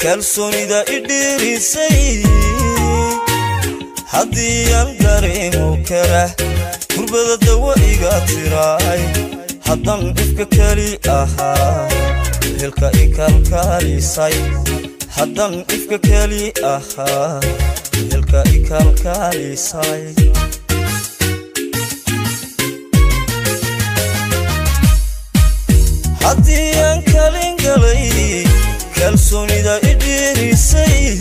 kalsoonida idhiirisay haddii aan dareemo kara kurbada dawa iga tiraay haddaan ifka keli ahaa helka ikalkaalisay haddaan ifka keli ahaa helka ikalkaalisay haddii aan kalin galay kalsoonida idhiirisay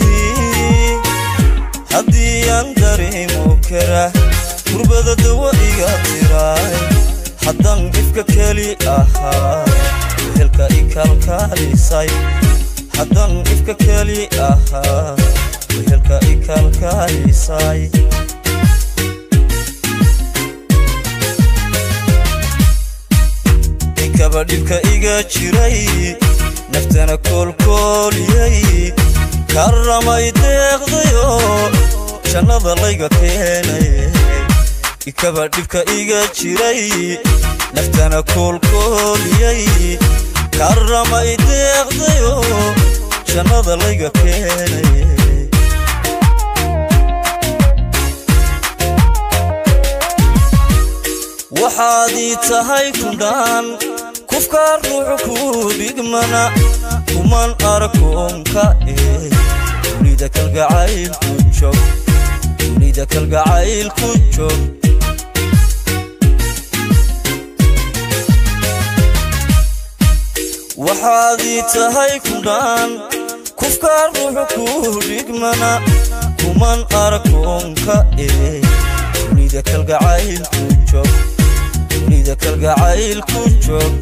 haddii aan dareemo kara kurbada dawa iga tiraay haddaan ifka keli ahaa helka ikalkaalisay haddaan ifka keli ahaa helka ikalkaalisay ikaba dhibka iga jiray naftana koolkooliyay karramay deeqdayo jannada layga keenay ikaba dhibka iga jiray naftana koolkooliyay karramay deeqdayo jannada layga keenay waxaad ii tahay kundhaan kufkaa ruuxu ku dhigmana kuman arkoonka ee dunida kalgacaylku joog dunida kalgacaylku joog waxaad ii tahay kundhaan kufkaa ruuxu ku dhigmana kuman arkoonka ee dunida kalgacaylku joog dunida kalgacaylku joog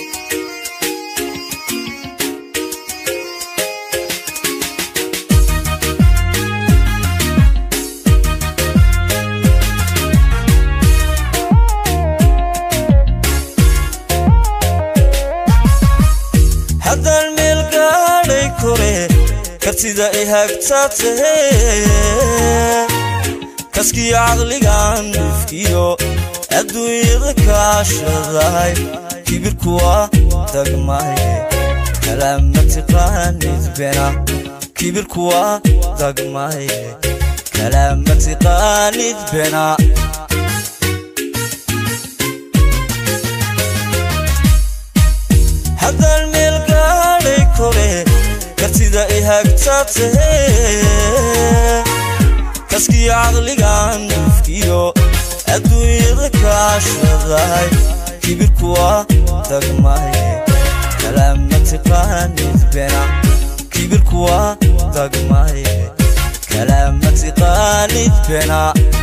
haddaan meel gaadhay kore kartida i hagtaa tahee kaskiyo caqligan dhufkiyo adduunyada kaashadahay kibirku waa dagmaye kalaama tiqaanid bena kibirku waa dagmaye kalaama tiqaanid bena haddaan meel gaadhay kore kartida i hagtaa tahee kaskiyo caqligan dhufkiyo adduunyada kaashadahay kibirku waa dagmaye kalaama tiqaanid bena kibirku waa dagmaye kalaama tiqaanid bena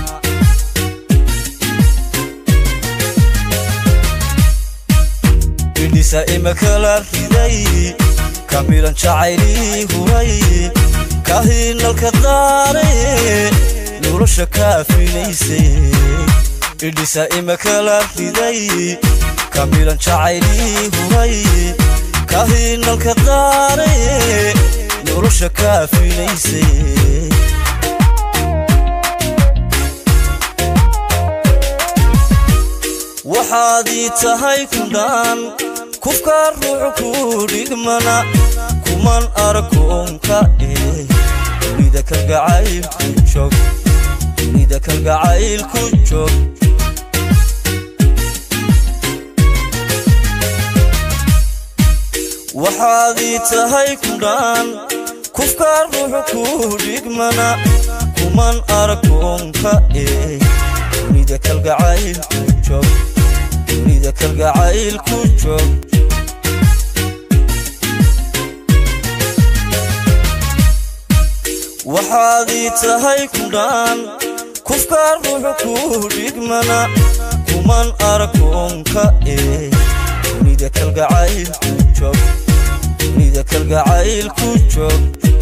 idhisa imakala riday kamilan jacaylii huray kahinalka daaraye nolosha kaafinaysay idhisa imakala riday kamilan jacaylii huray kahinalka daaraye nolosha kaafinaysay waxaad ii tahay kundhaan kufkaa ruuxu ku dhigmana kuman arkoonka ee dunida kalgacaylku joog dunida kalgacaylku joog waxaad ii tahay kundhaan kufkaa ruuxu ku dhigmana kuman arkoonka ee dunida kalgacaylku joog dunida kalgacaylku joog waxaad ii tahay kundhaan kufkaa ruuxu ku dhigmana kuman arkoonka ee dunida kalgacaylku joog dunida kalgacaylku joog